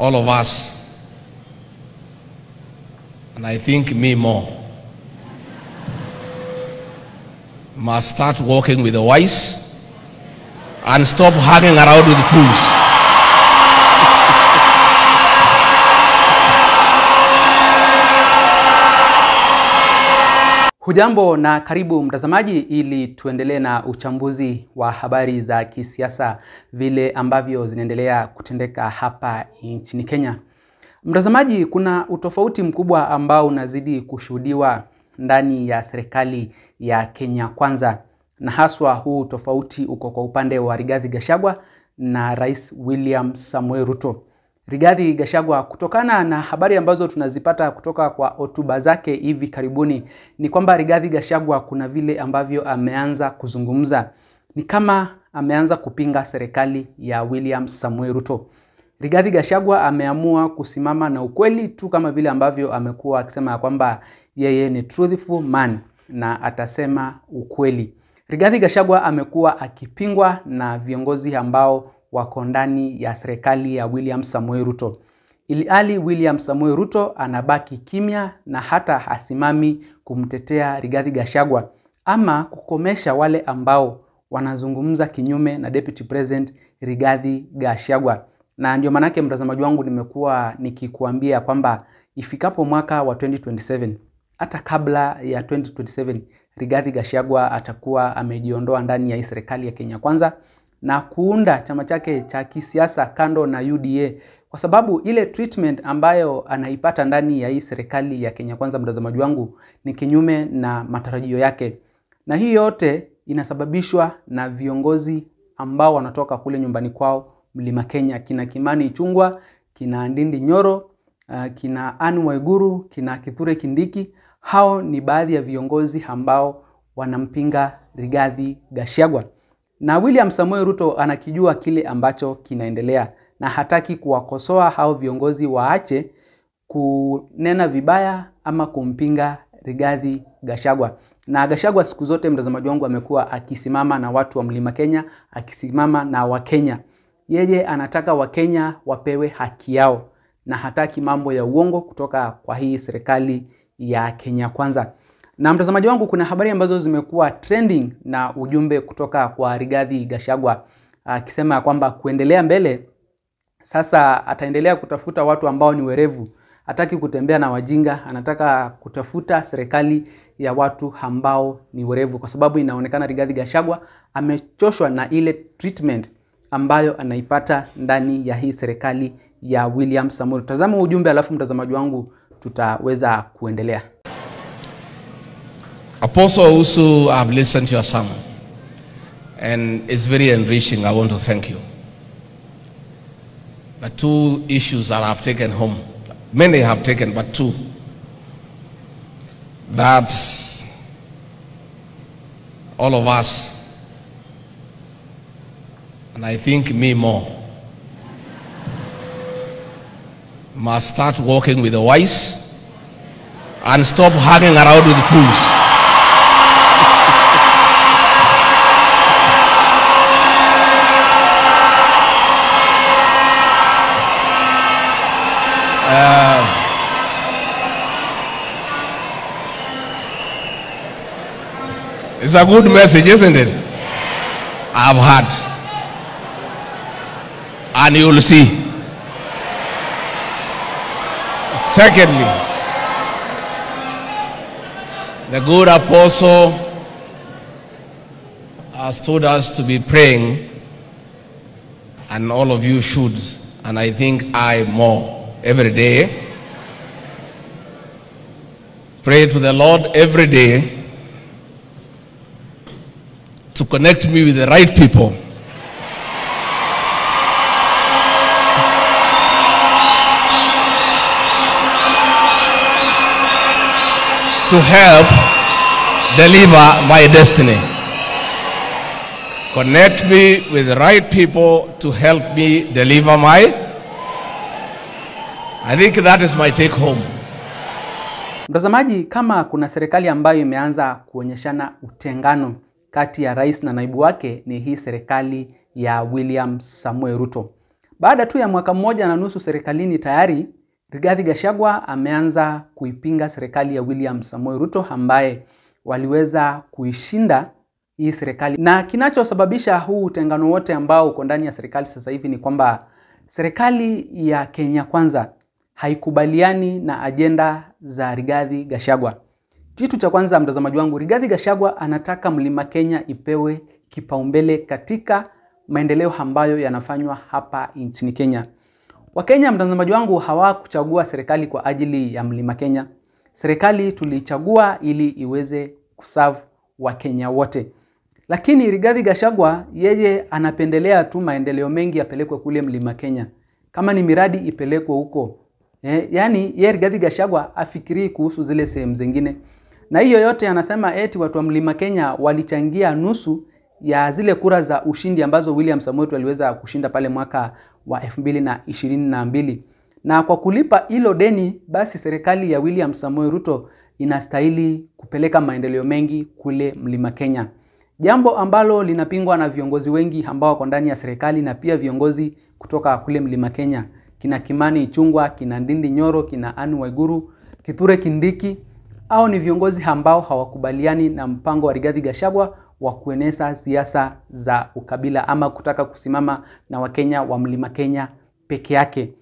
all of us, and I think me more, must start walking with the wise and stop hanging around with fools. Hujambo na karibu mtazamaji, ili tuendelee na uchambuzi wa habari za kisiasa vile ambavyo zinaendelea kutendeka hapa nchini Kenya. Mtazamaji, kuna utofauti mkubwa ambao unazidi kushuhudiwa ndani ya serikali ya Kenya Kwanza, na haswa huu tofauti uko kwa upande wa Rigathi Gachagua na Rais William Samuel Ruto. Rigathi Gachagua, kutokana na habari ambazo tunazipata kutoka kwa hotuba zake hivi karibuni, ni kwamba Rigathi Gachagua kuna vile ambavyo ameanza kuzungumza, ni kama ameanza kupinga serikali ya William Samuel Ruto. Rigathi Gachagua ameamua kusimama na ukweli tu kama vile ambavyo amekuwa akisema kwamba yeye ni truthful man na atasema ukweli. Rigathi Gachagua amekuwa akipingwa na viongozi ambao wako ndani ya serikali ya William Samuel Ruto. Ilhali William Samuel Ruto anabaki kimya na hata hasimami kumtetea Rigathi Gachagua ama kukomesha wale ambao wanazungumza kinyume na Deputy President Rigathi Gachagua. Na ndio maanake mtazamaji wangu, nimekuwa nikikuambia kwamba ifikapo mwaka wa 2027 hata kabla ya 2027 Rigathi Gachagua atakuwa amejiondoa ndani ya hii serikali ya Kenya Kwanza na kuunda chama chake cha kisiasa kando na UDA, kwa sababu ile treatment ambayo anaipata ndani ya hii serikali ya Kenya Kwanza, mtazamaji wangu, ni kinyume na matarajio yake, na hii yote inasababishwa na viongozi ambao wanatoka kule nyumbani kwao Mlima Kenya, kina Kimani Ichung'wah, kina Ndindi Nyoro, uh, kina Anne Waiguru, kina Kithure Kindiki. Hao ni baadhi ya viongozi ambao wanampinga Rigathi Gachagua na William Samuel Ruto anakijua kile ambacho kinaendelea na hataki kuwakosoa hao viongozi waache kunena vibaya ama kumpinga Rigathi Gachagua. Na Gachagua siku zote, mtazamaji wangu, amekuwa akisimama na watu wa Mlima Kenya, akisimama na Wakenya. Yeye anataka Wakenya wapewe haki yao na hataki mambo ya uongo kutoka kwa hii serikali ya Kenya Kwanza. Na mtazamaji wangu, kuna habari ambazo zimekuwa trending na ujumbe kutoka kwa Rigathi Gachagua akisema uh, kwamba kuendelea mbele sasa ataendelea kutafuta watu ambao ni werevu. Hataki kutembea na wajinga, anataka kutafuta serikali ya watu ambao ni werevu, kwa sababu inaonekana Rigathi Gachagua amechoshwa na ile treatment ambayo anaipata ndani ya hii serikali ya William Samoei. Tazama ujumbe, alafu mtazamaji wangu tutaweza kuendelea. Apostle Usu, I've listened to your sermon and it's very enriching. I want to thank you. But two issues that I've taken home, many have taken, but two. That all of us, and I think me more, must start walking with the wise and stop hanging around with fools. It's a good message, isn't it? I've heard. And you'll see. Secondly, the good apostle has told us to be praying, and all of you should, and I think I more every day. Pray to the Lord every day to connect me with the right people. To help deliver my destiny. Connect me with the right people to help me deliver my. I think that is my take home. Mtazamaji, kama kuna serikali ambayo imeanza kuonyeshana utengano kati ya rais na naibu wake ni hii serikali ya William Samuel Ruto. Baada tu ya mwaka mmoja na nusu serikalini, tayari Rigathi Gachagua ameanza kuipinga serikali ya William Samoei Ruto ambaye waliweza kuishinda hii serikali, na kinachosababisha huu utengano wote ambao uko ndani ya serikali sasa hivi ni kwamba serikali ya Kenya Kwanza haikubaliani na ajenda za Rigathi Gachagua. Kitu cha kwanza, mtazamaji wangu, Rigathi Gachagua anataka Mlima Kenya ipewe kipaumbele katika maendeleo ambayo yanafanywa hapa nchini Kenya. Wakenya, mtazamaji wangu, hawakuchagua serikali kwa ajili ya Mlima Kenya. Serikali tulichagua ili iweze kuserve Wakenya wote, lakini Rigathi Gachagua yeye anapendelea tu maendeleo mengi yapelekwe kule Mlima Kenya, kama ni miradi ipelekwe huko. Eh, yani ye Rigathi Gachagua afikirii kuhusu zile sehemu zingine, na hiyo yote anasema eti watu wa Mlima Kenya walichangia nusu ya zile kura za ushindi ambazo William Samoei Ruto aliweza kushinda pale mwaka wa elfu mbili na ishirini na mbili na kwa kulipa hilo deni, basi serikali ya William Samoei Ruto inastahili kupeleka maendeleo mengi kule Mlima Kenya, jambo ambalo linapingwa na viongozi wengi ambao wako ndani ya serikali na pia viongozi kutoka kule Mlima Kenya, kina Kimani Ichung'wah, kina Ndindi Nyoro, kina Anne Waiguru, Kithure Kindiki. Au ni viongozi ambao hawakubaliani na mpango wa Rigathi Gachagua wa kueneza siasa za ukabila ama kutaka kusimama na Wakenya wa Mlima Kenya peke yake.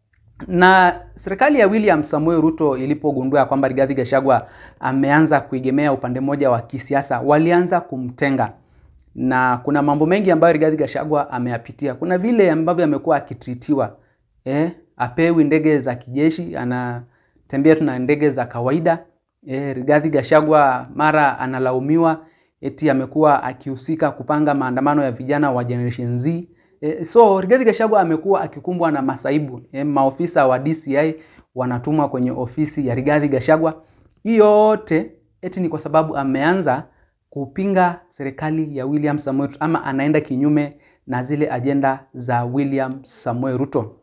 Na serikali ya William Samoei Ruto ilipogundua kwamba Rigathi Gachagua ameanza kuegemea upande mmoja wa kisiasa, walianza kumtenga. Na kuna mambo mengi ambayo Rigathi Gachagua ameyapitia. Kuna vile ambavyo amekuwa akitritiwa. Eh, apewi ndege za kijeshi, anatembea tu na ndege za kawaida. Eh, Rigathi Gachagua mara analaumiwa eti amekuwa akihusika kupanga maandamano ya vijana wa Generation Z. E, so Rigathi Gachagua amekuwa akikumbwa na masaibu. E, maofisa wa DCI wanatumwa kwenye ofisi ya Rigathi Gachagua. Hii yote eti ni kwa sababu ameanza kupinga serikali ya William Samoei Ruto ama anaenda kinyume na zile ajenda za William Samoei Ruto.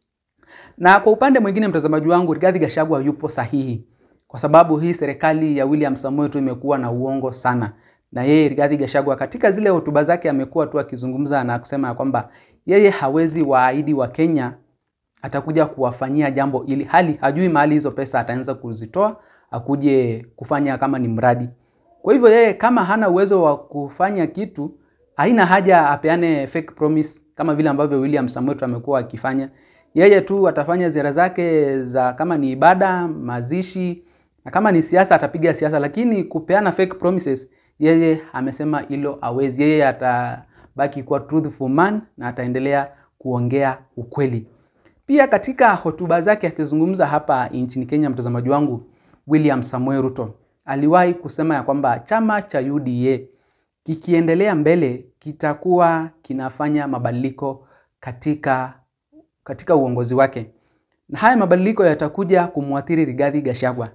Na kwa upande mwingine, mtazamaji wangu, Rigathi Gachagua yupo sahihi kwa sababu hii serikali ya William Samoei Ruto imekuwa na uongo sana na yeye Rigathi Gachagua katika zile hotuba zake amekuwa tu akizungumza na kusema kwamba yeye hawezi waahidi wa Kenya atakuja kuwafanyia jambo ili hali hajui mahali hizo pesa ataanza kuzitoa akuje kufanya kama ni mradi. Kwa hivyo yeye kama hana uwezo wa kufanya kitu, haina haja apeane fake promise kama vile ambavyo William Samoei Ruto amekuwa akifanya. Yeye tu atafanya ziara zake za kama ni ibada, mazishi na kama ni siasa atapiga siasa, lakini kupeana fake promises yeye amesema hilo hawezi. Yeye atabaki kuwa truthful man na ataendelea kuongea ukweli. Pia katika hotuba zake akizungumza hapa nchini Kenya, mtazamaji wangu, William Samoei Ruto aliwahi kusema ya kwamba chama cha UDA kikiendelea mbele kitakuwa kinafanya mabadiliko katika katika uongozi wake, na haya mabadiliko yatakuja kumwathiri Rigathi Gachagua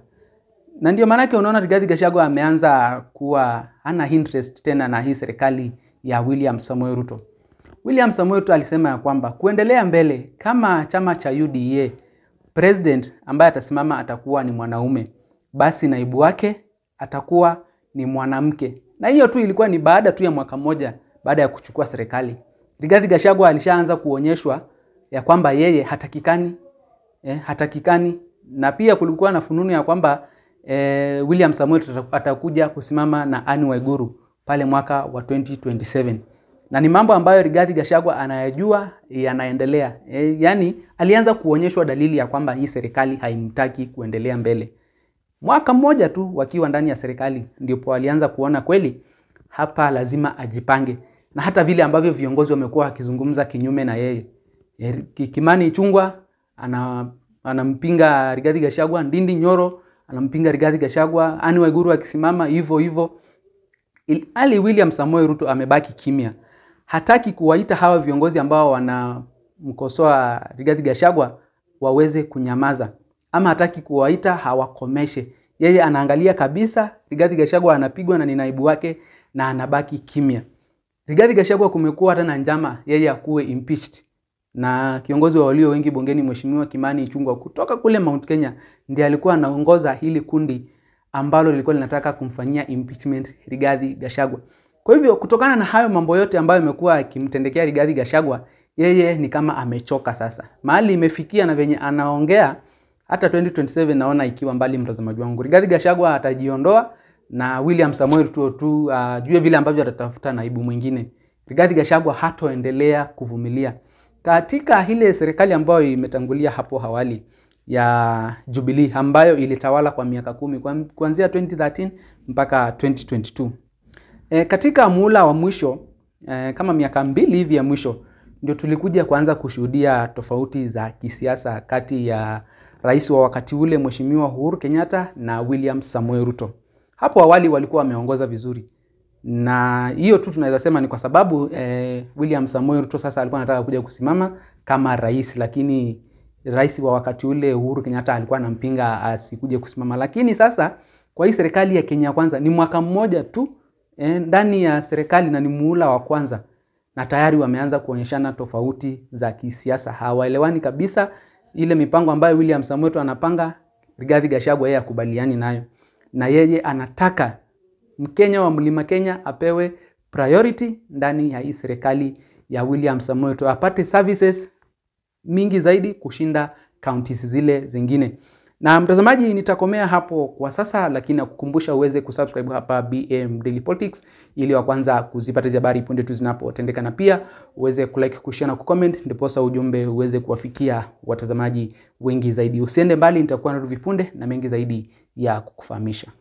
na ndio maanake unaona Rigathi Gachagua ameanza kuwa hana interest tena na hii serikali ya William Samoei Ruto. William Samoei Ruto alisema ya kwamba kuendelea mbele kama chama cha UDA, president ambaye atasimama atakuwa ni mwanaume, basi naibu wake atakuwa ni mwanamke. Na hiyo tu ilikuwa ni baada tu ya mwaka mmoja baada ya kuchukua serikali. Rigathi Gachagua alishaanza kuonyeshwa ya kwamba yeye hatakikani, eh, hatakikani na pia kulikuwa na fununu ya kwamba eh, William Samoei atakuja kusimama na Anne Waiguru pale mwaka wa 2027 na ni mambo ambayo Rigathi Gachagua anayajua yanaendelea. E, yani alianza kuonyeshwa dalili ya kwamba hii serikali haimtaki kuendelea mbele. Mwaka mmoja tu wakiwa ndani ya serikali ndipo alianza kuona kweli hapa lazima ajipange, na hata vile ambavyo viongozi wamekuwa wakizungumza kinyume na yeye. E, Kimani Ichung'wah ana anampinga Rigathi Gachagua, Ndindi Nyoro anampinga Rigathi Gachagua, Anne Waiguru akisimama hivyo hivyo. Ali William Samoei Ruto amebaki kimya, hataki kuwaita hawa viongozi ambao wanamkosoa Rigathi Gachagua waweze kunyamaza, ama hataki kuwaita hawakomeshe. Yeye anaangalia kabisa Rigathi Gachagua anapigwa na ni naibu wake na anabaki kimya. Rigathi Gachagua kumekuwa hata na njama yeye akuwe impeached na kiongozi wa walio wengi bungeni Mheshimiwa Kimani Ichung'wah kutoka kule Mount Kenya ndiye alikuwa anaongoza hili kundi ambalo lilikuwa linataka kumfanyia impeachment Rigathi Gachagua. Kwa hivyo kutokana na hayo mambo yote ambayo yamekuwa yakimtendekea Rigathi Gachagua, yeye ni kama amechoka sasa. Mahali imefikia na venye anaongea hata 2027 naona ikiwa mbali, mtazamaji wangu. Rigathi Gachagua atajiondoa na William Samoei Ruto tu uh, jue vile ambavyo atatafuta naibu mwingine. Rigathi Gachagua hatoendelea kuvumilia katika ile serikali ambayo imetangulia hapo awali ya Jubilee ambayo ilitawala kwa miaka kumi kuanzia 2013 mpaka 2022. E, katika muhula wa mwisho e, kama miaka mbili hivi ya mwisho ndio tulikuja kuanza kushuhudia tofauti za kisiasa kati ya rais wa wakati ule Mheshimiwa Uhuru Kenyatta na William Samoei Ruto. Hapo awali walikuwa wameongoza vizuri, na hiyo tu tunaweza sema ni kwa sababu eh, William Samoei Ruto sasa alikuwa anataka kuja kusimama kama rais, lakini rais wa wakati ule Uhuru Kenyatta alikuwa anampinga asikuje kusimama. Lakini sasa kwa hii serikali ya Kenya Kwanza ni mwaka mmoja tu eh, ndani ya serikali na ni muhula wa kwanza, na tayari wameanza kuonyeshana tofauti za kisiasa, hawaelewani kabisa. Ile mipango ambayo William Samoei Ruto anapanga, Rigathi Gachagua yeye akubaliani nayo, na yeye anataka Mkenya wa Mlima Kenya apewe priority ndani ya hii serikali ya William Samoei Ruto, apate services mingi zaidi kushinda counties zile zingine. Na mtazamaji, nitakomea hapo kwa sasa, lakini nakukumbusha uweze kusubscribe hapa BM Daily Politics ili wa kwanza kuzipata hizo habari punde tu zinapotendeka, na pia uweze kulike, kushare na kucomment, ndiposa ujumbe uweze kuwafikia watazamaji wengi zaidi. Usiende mbali, nitakuwa na vipunde na mengi zaidi ya kukufahamisha.